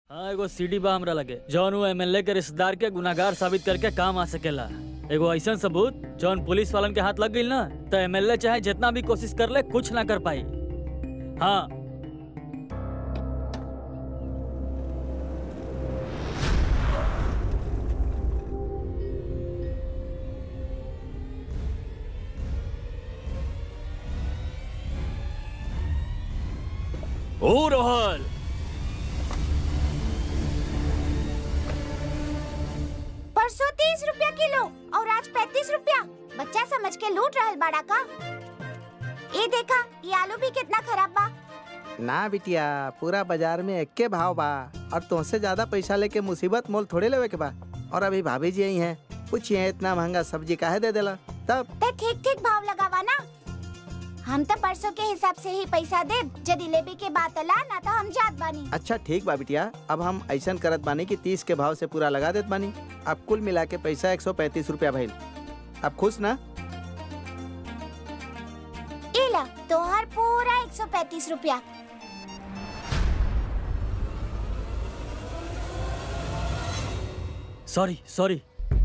हाँ एगो सीडी बा हमरा लगे जौन वो एमएलए के रिश्तेदार के गुनागार साबित करके काम आ सकेला एगो ऐसा सबूत जौन पुलिस वालन के हाथ लग गई ना तो एमएलए चाहे जितना भी कोशिश कर ले कुछ ना कर पाई हाँ ओ रोहल परसों तीस रुपया किलो और आज पैतीस रुपया बच्चा समझ के लूट रहल बाड़ा का ये देखा ये आलू भी कितना खराब बा ना बिटिया पूरा बाजार में एक्के भाव बा और तुमसे ज्यादा पैसा लेके मुसीबत मोल थोड़े लेवे के बा और अभी भाभी जी आई हैं पूछिए इतना महंगा सब्जी काहे दे देला तब ते ठीक ठीक भाव लगावा ना हम तो परसों के हिसाब से ही पैसा दे यदि लेबे के बात अला ना तो हम जात बानी अच्छा ठीक बा बिटिया अब हम ऐसा करत बानी कि तीस के भाव से पूरा लगा देत बानी अब कुल मिला के पैसा एक सौ पैंतीस रूपया भइल अब खुश ना इला तोहर पूरा एक सौ पैतीस रुपया सॉरी सॉरी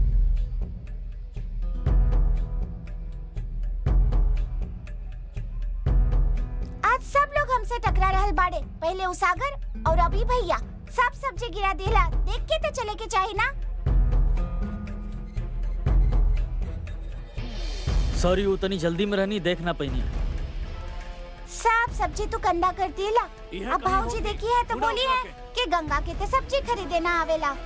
आज सब लोग हमसे टकरा रहल बाड़े पहले उसागर और अभी भैया सब सब्जी गिरा देला देख के तो चले के चाही ना सॉरी उतनी जल्दी में रहनी देख ना पैनी सब सब्जी तू कंधा कर देला इहे अब कहीं भाऊजी होगी। देखी है तो बुला बोली बुला है कि गंगा के ते सब्जी खरीदे ना आवेला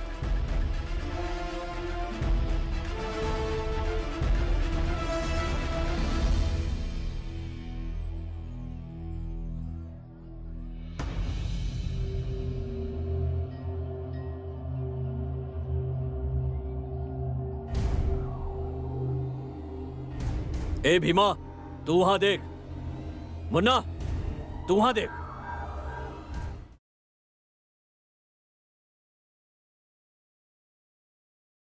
ए भीमा तू वहां देख मुन्ना तू वहां देख